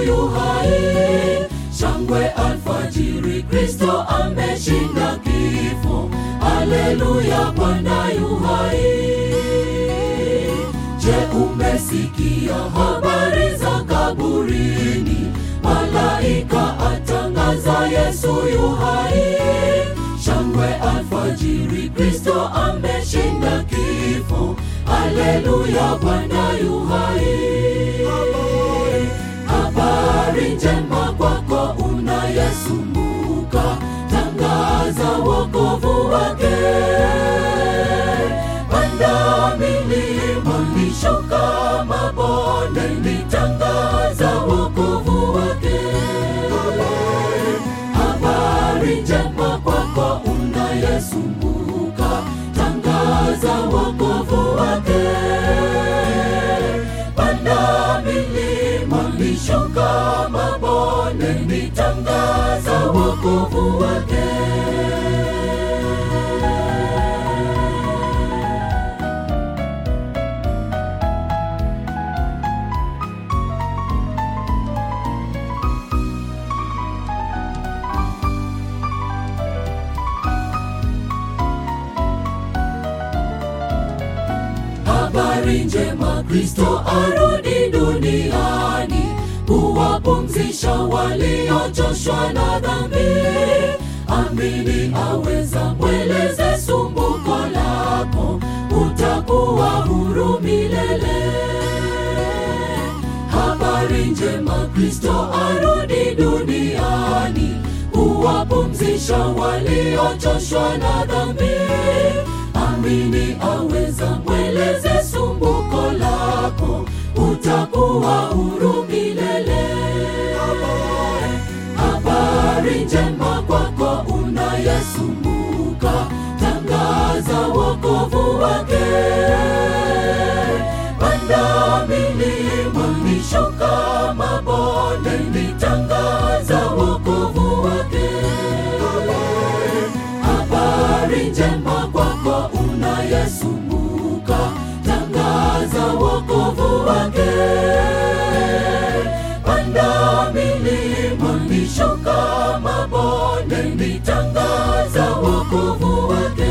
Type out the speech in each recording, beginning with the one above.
yu hai. Shangwe alfajiri, Kristo ameshinda kifo. Haleluya, Bwana yu hai. Je, umesikia habari za kaburini? Malaika atangaza Yesu yu hai. Shangwe alfajiri, Kristo ameshinda kifo. Haleluya, Bwana yu hai. Habari njema kwako unayesumbuka, tangaza wokovu wake. Panda milima, nishuka mabondeni, tangaza wokovu wake. Habari njema kwako unayesumbuka, tangaza wokovu wake. Panda milima, nishuka mabondeni, tangaza wokovu wake. Habari njema, Kristo arudi duniani kuwapumzisha waliochoshwa na dhambi. Amini aweza, mweleze sumbuko lako, utakuwa huru milele. Habari njema, Kristo arudi duniani kuwapumzisha waliochoshwa na dhambi. Amini aweza, mweleze sumbuko lako, utakuwa huru milele. Habari njema kwako unayesumbuka, tangaza wokovu wake. Panda milima, nishuka mabondeni, tangaza wokovu wake. Habari njema kwako unayesumbuka, tangaza wokovu wake. Panda milima, nishuka mabondeni, tangaza wokovu wake.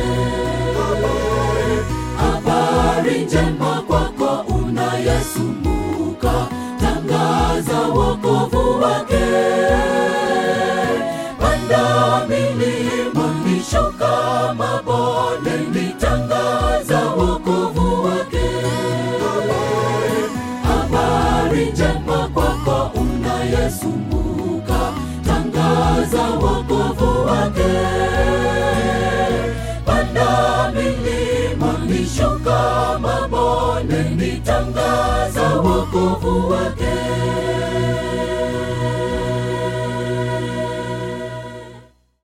Habari njema kwako unayesumbuka, tangaza wokovu wake. Panda milima, nishuka mabondeni, tangaza wokovu wake. Habari njema kwako unayesumbuka, tangaza wokovu wake. Panda milima, nishuka mabondeni, tangaza